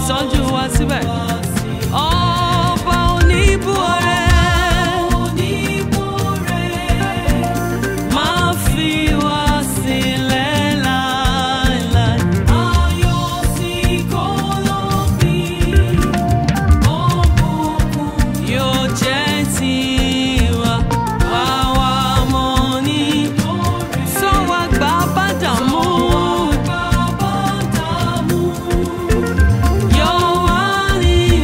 tọ́jú wa síbẹ̀. ọba oníbú ọrẹ máa fi wá sílẹ̀ láéláé. ayọ̀ sí kọ́lọ́bí yóò jẹ́ tiwa àwa mọ̀ ní. sọ wá gbà bá dààmú. yọ wá ní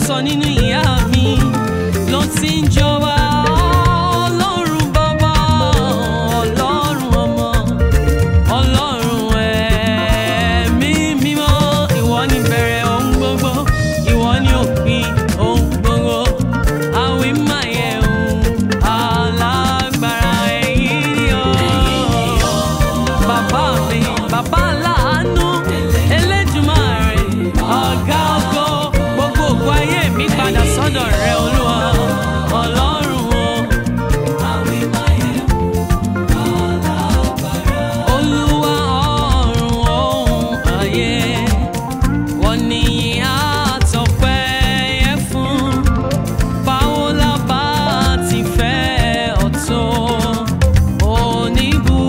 sọ nínú ìyá mi ló ti ń jọba ọlọ́run bàbá ọlọ́run ọmọ ọlọ́run ẹ̀mí mímọ́ ìwọ ni bẹ̀rẹ̀ ohun gbogbo ìwọ ni òpin ohun gbogbo àwìn máa yẹ ohun alágbára ẹ̀yìn ni ọ́ bàbá mi bàbá láàánú Elédùmarè ọ̀gá ògo gbogbo ògo ayé mi padà sọ́dọ̀ rẹ olúwa ọlọ́run o. olúwa ọ̀run ohun ayé wọ́n ní àtọ̀pẹ́ yẹ fún báwo la bá ti fẹ́ ọ̀tọ̀ oníbu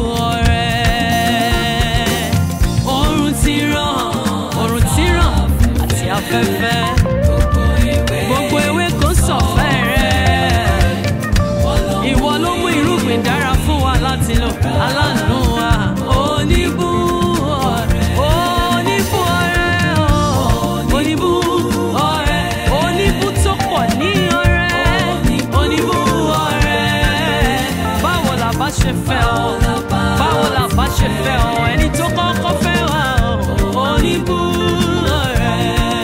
ọ̀rẹ́ oòrùn ti ràn oòrùn ti ràn àti afẹ́fẹ́ gbogbo ewé kò sọ̀fẹ́ rẹ̀ ìwọ ló mú irúgbìn dára fún wa láti lò aláàánú wa oníbú ọ̀rẹ́ oníbú ọ̀rẹ́ o oníbú ọ̀rẹ́ oníbú tó pọ̀ ní ọ̀rẹ́ oníbú ọ̀rẹ́ báwo la bá ṣe fẹ́ ọ báwo la bá ṣe fẹ́ ọ ẹni tó kọ́kọ́ fẹ́ wa o oníbú ọ̀rẹ́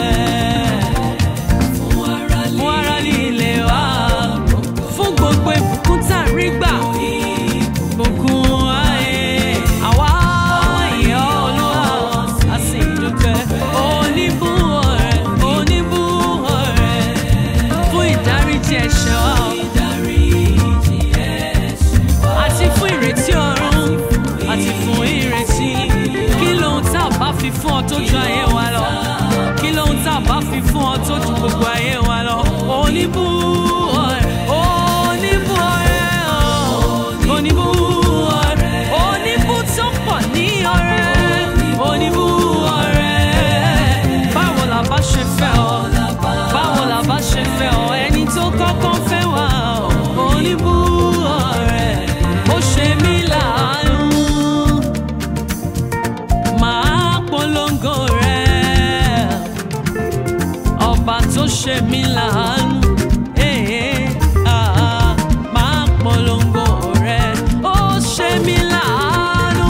fún ara líle wa fún gbogbo ìbùkún tá a rí gbà ìbùkún ayé àwa ìyá olúwa a sì dúpẹ́ oníbú ọ̀rẹ́ oníbú ọ̀rẹ́ fún ìdáríjì ẹ̀ṣẹ̀ wa àti fún ìrètí ọ̀run àti fún ìrètí kí lóhun tá a bá fi fún ọ tó ju ayé wa lọ kí lóhun tá a bá fi fún ọ tó ju gbogbo ayé wa lọ oníbú ọ̀rẹ́ oníbú ọ̀rẹ́ ọ̀ oníbú ọ̀rẹ́ oníbú tó pọ̀ ní ọ̀rẹ́ oníbú ọ̀rẹ́ báwo la bá ṣe fẹ́ ọ báwo la bá ṣe fẹ́ ọ ẹni tó kọ́kọ́ fẹ́ wá ọ oníbú ọ̀rẹ́ ó ṣe mí láàánú máa polongo rẹ̀ ọba tó ṣe mí láàánú eh, ah, máa polongo rẹ̀ ó ṣe mí láàánú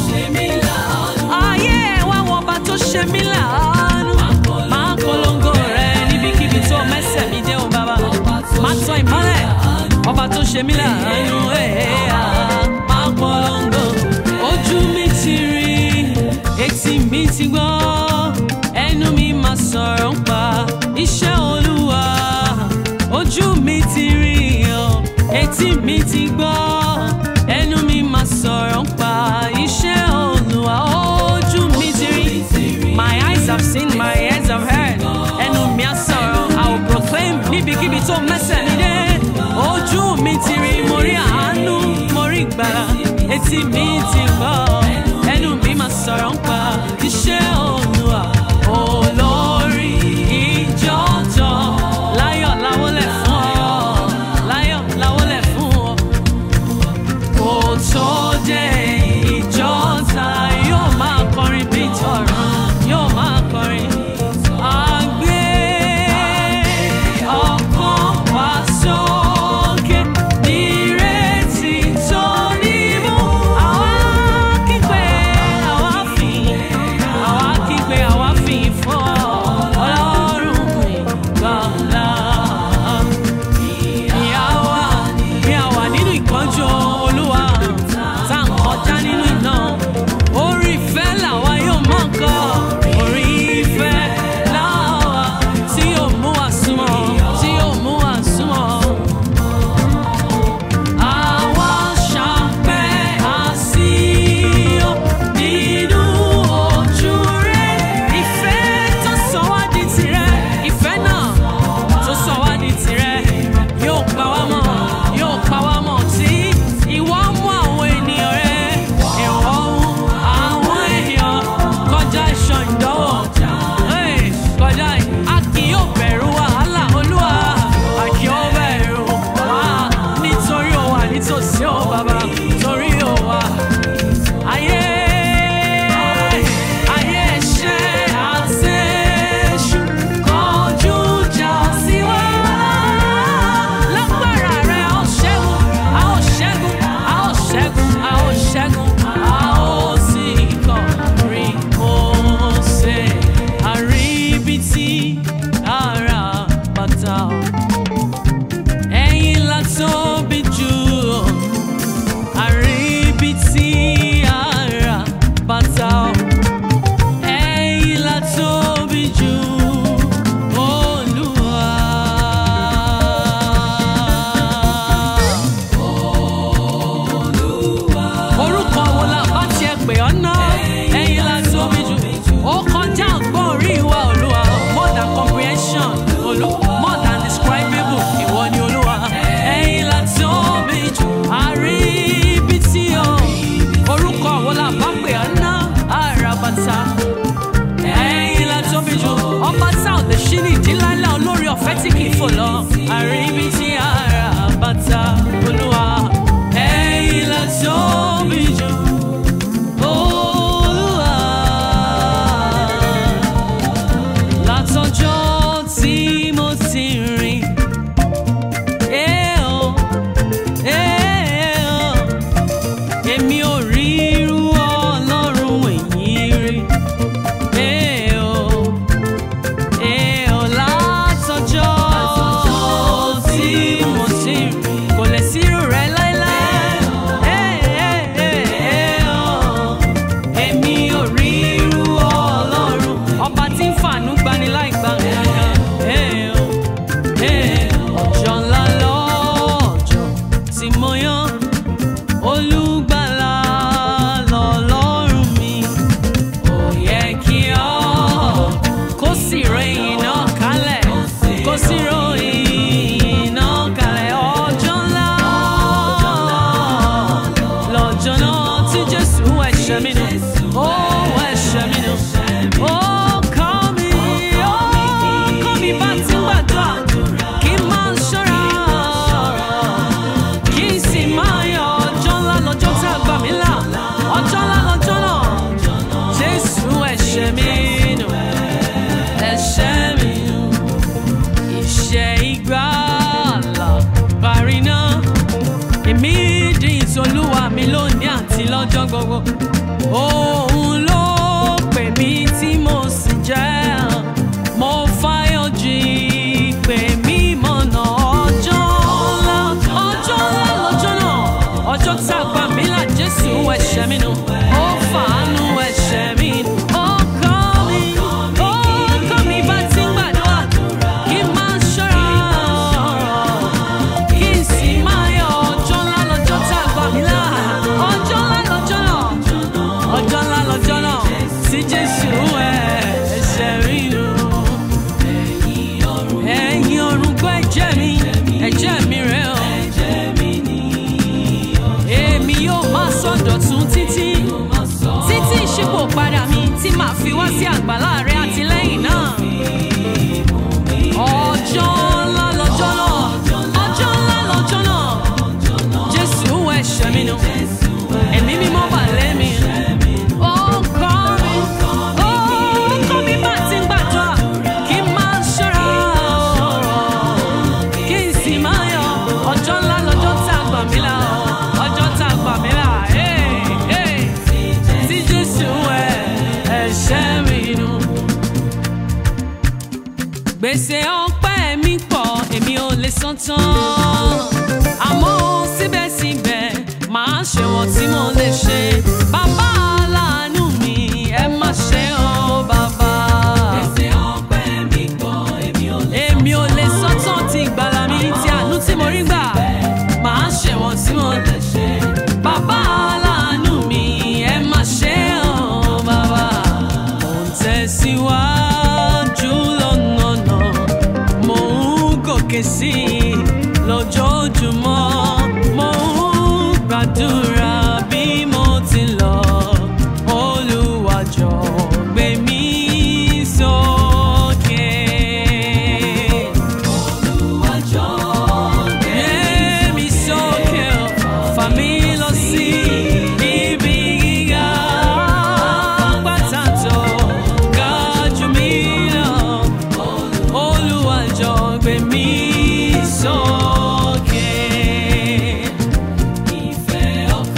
ayé ẹ̀ wá wọ ọba tó ṣe mí láàánú máa polongo rẹ̀ níbikíbi tó mẹ́sẹ̀ mi dé o bàbá máa tọ́ ìmọ́lẹ̀ ọba tó ṣe mí láàánú eh, ah, máa polongo ojú mi ti rí etí mi ti gbọ́ ẹnu mi máa sọ̀rọ̀ ń pa iṣẹ́ olúwa ojú mi ti rí ọ etí mi ti gbọ́ ẹnu mi máa sọ̀rọ̀ ń pa iṣẹ́ olúwa ojú mi ti rí my eyes have seen my ears have heard ẹnu mi á sọ̀rọ̀ I will proclaim níbikíbi tó mẹ́sẹ̀ mi dé ojú mi ti rí mo rí àánú mo rí ìgbàlà etí mi ti gbọ́ ẹnu mi máa sọ̀rọ̀ ń pa iṣẹ́ olúwa olórí ìjọ́jọ́ láyọ̀ láwọlẹ̀ fún ọ láyọ̀ láwọlẹ̀ fún ọ kò tó dé ìjọ́ta yóò máa kọrin bí tọ̀rọ̀ yóò máa kọrin àgbé ọkàn wá sókè nírètí tó nímú àwa ṣí ní ìdílálá olórí ọ̀fẹ́ tí kì í fò lọ àríbi tí ara bàtà olúwa ẹ̀yìn la tóbi jù olúwa látọjọ́ tí mo ti rìn. Eh, oh, eh, oh èmi ò rí irú ọlọ́run èyí rí. Ee o, ee o, látọjọ́ tí mo ti rí, kò lè sí irú rẹ̀ láéláé. Ee, ee, ee o, èmi ò rí irú ọlọ́run, ọba tí ń fàánú gbani láì gbà nǹkan. Ee o, ee o, ọjọ́ ńlá lọ́jọ́ tí mo yán olùgbàlà lọ́lọ́run mi ó yẹ kí ọ kó sì ròyìn náà kalẹ̀ kó sì ròyìn náà kalẹ̀ ọjọ́ ńlá lọ́jọ́ náà tí jésù ẹ̀ṣẹ̀ mi nù ó ẹ̀ṣẹ̀ mi nù ó kọ́ mi ó kọ́ mi bá ti ń gbàdúrà kí n máa ṣọ́ra kí n sì máa yọ ọjọ́ ńlá lọ́jọ́ tá a gbà mí là ọjọ́ ńlá lọ́jọ́ náà jésù ẹ̀ṣẹ̀ mi nù ẹ̀ṣẹ̀ mi nù ìṣẹ́ ìgbàlà parí náà èmi di ìtòlúwa mi lónìí àti lọ́jọ́ gbogbo òun ló pè mí tí mo sì jẹ́ mo fáyọ̀ jí pè mí mọ̀nà ọjọ́ ńlá ọjọ́ ńlá lọ́jọ́ náà ọjọ́ tá a gbà mí là jésù ẹ̀ṣẹ̀ mi nù ó fàánú ẹ̀ṣẹ̀ mi nù ó kọ́ mi ó kọ́ mi bá ti ń gbàdúrà kí n máa ṣọ́ra kí n sì máa yọ ọjọ́ ńlá lọ́jọ́ tá a gbà mí là ọjọ́ ńlá lọ́jọ́ náà ọjọ́ ńlá lọ́jọ́ náà tí jésù ẹ̀ṣẹ̀ mi nù ẹ̀yin ọ̀run gbọ́ ẹ̀jẹ̀ mi ẹ̀jẹ̀ mi rẹ̀ o. èmi yóò máa sọ̀dọ̀tún títí títí ìṣípò padà mi tí màá fi wá sí àgbàlá rẹ̀ àtìlẹ́yìn náà. ọjọ́ ńlá lọ́jọ́ náà ọjọ́ ńlá lọ́jọ́ náà jésù ẹ̀ṣẹ̀ mi nù ẹ̀mí mímọ́ bà lé mi. Ó kọ́ mi, ó kọ́ mi bá ti ń gbàdúrà kí n máa ṣọ́ra kí n sì máa yọ ọjọ́ ńlá lọ́jọ́ tá a gbà mí là ọjọ́ tá a gbà mí là tí jésù ẹ̀ ẹ̀ṣẹ̀ mi nù. gbèsè ọpẹ́ mi pọ̀ èmi ò lè san tán àmọ́ síbẹ̀síbẹ̀ màá ṣe wọ́n tí mo lè ṣe bàbá aláàánú mi ẹ má ṣe ọ́ bàbá. gbèsè ọpẹ́ mi pọ̀ èmi ò lè san tán èmi ò lè san tán ti ìgbàlà mi ti àánú tí mo rí gbà màá ṣe wọ́n tí mo lè ṣe bàbá aláàánú mi ẹ má ṣe ọ́ bàbá. mo ń tẹ̀síwájú lọ́nà náà mo ń gòkè sí i lójoojúmọ́ mo ń gbàdúrà bí mo ti lọ Olúwa jọ̀ọ́ gbé mi sókè. Olúwa jọ̀ọ́ gbé mi sókè o, fà mí lọ sí ibi gíga pàtàkì ga jù mí lọ. Olúwa jọ̀ọ́ gbé mi sókè. Ìfẹ́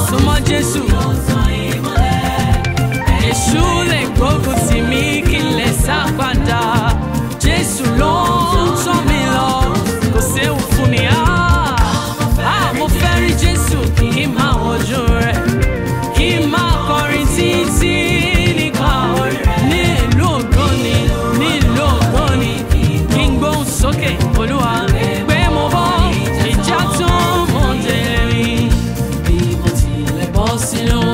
súnmọ́ jésù èṣù lè gbógun tì mí kí n lè sá padà jésù ló ń tọ́ mi lọ kò séwu fún mi ah ah mo fẹ́ rí jésù kí n máa wojú rẹ̀ kí n máa kọrin títí nípa orin ní ìlú ògbóni ní ìlú ògbóni kí n gbóhùn sókè olúwa pé mo bọ́ ìjà tó mọ̀ dé rí bí mo tilẹ̀ bọ́ sínú